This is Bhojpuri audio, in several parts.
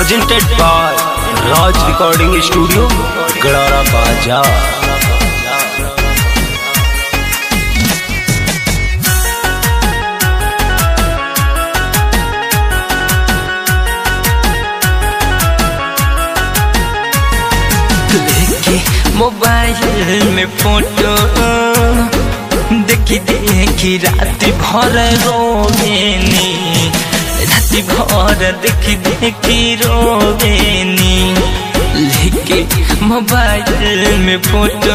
presented by Raj Recording Studio, Gadara Bazaar. लेके मोबाइल में फोटो देखी देखी रात भर रोवेनी रात भर देखी देखी रोवेनी लेके मोबाइल में फोटो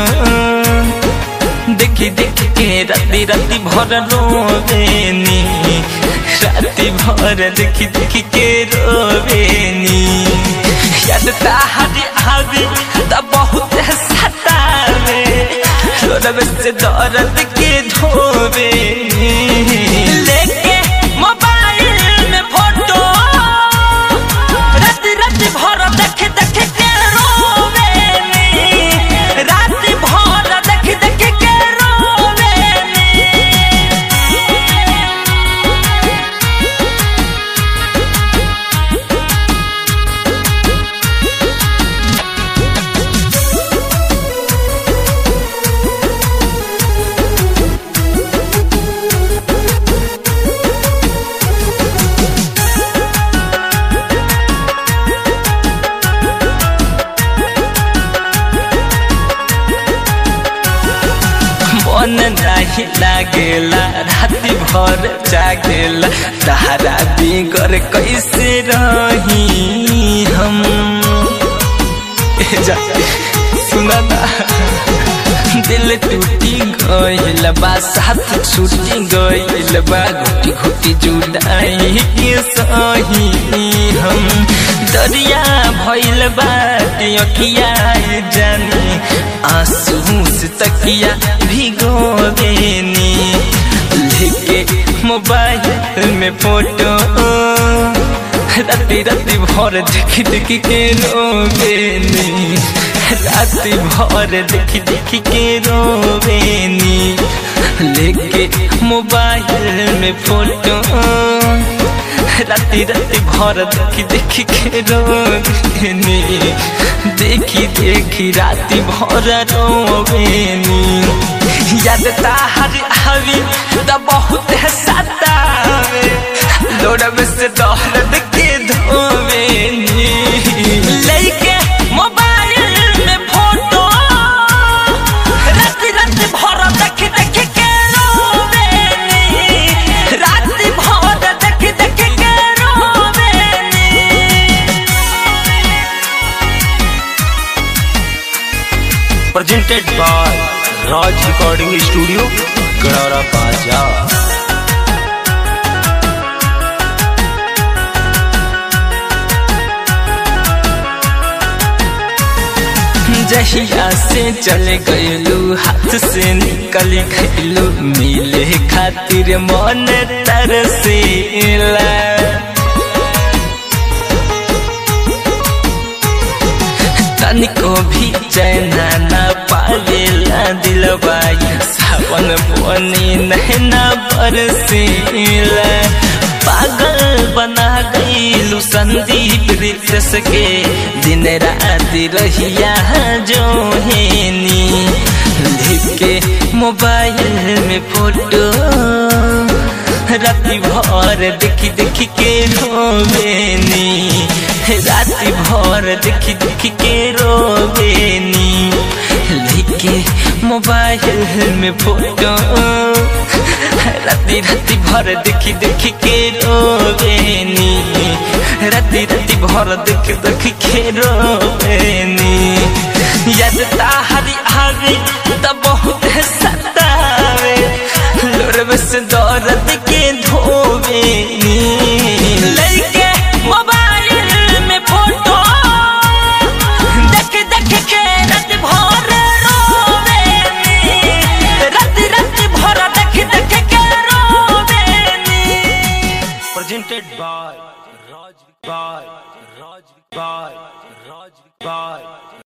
देखी देख के राती राती भर रोवेनी राती भर देखी देखी के रोवेनी याद ताहरी आवी त बहुत सतावे छोड़ब से दर्द के धोवे लेके मोबाइल में फोटो रात रात भर देख देख के रोवे रात भर देख देख के रोवे मन नाही लागेला राति भर जागेला तारा बिगर कैसे रही हम ए जा सुना ना दिल टूटी गइल बा साथ छूटी गइल बा घुटी घुटी जुदाई के सही हम दरिया भइल बा अखिया जानी आंसू से तकिया भिगोवेनी लेके मोबाइल में फोटो राती राती भर देखी देखी के रोवेनी राती भर देखी देखी के रोवेनी लेके मोबाइल में फोटो राती राती भर देखी देखी के रोवेनी देखी देखी राती भर रोवेनी याद ताहर आवी त बहुत सतावे लोड़ब से दर्द के धोवेनी लेके मोबाइल में फोटो रात रात भर देख देख के रोवेनी रात भर देख देख के रोवेनी Presented by Raj Recording Studio, Gadara Bazaar. जहिया से चले गयलू हाथ से निकल गयलू मिले खातिर मन तरसेला तनिको भी चैना ना पावेला दिलवा सावन बनी नहना बरसेला पागल बना गईलू संदीप रितस के दिन रात रहिया जो हेनी लेके मोबाइल में फोटो राति भर देखी देखी के रोवेनी राति भर देखी देखी के रोवेनी लेके मोबाइल में फोटो राति राति भर देखी देखी के रोवेनी राति राति भर देख देख के रोवेनी याद ताहरी आवी त बहुत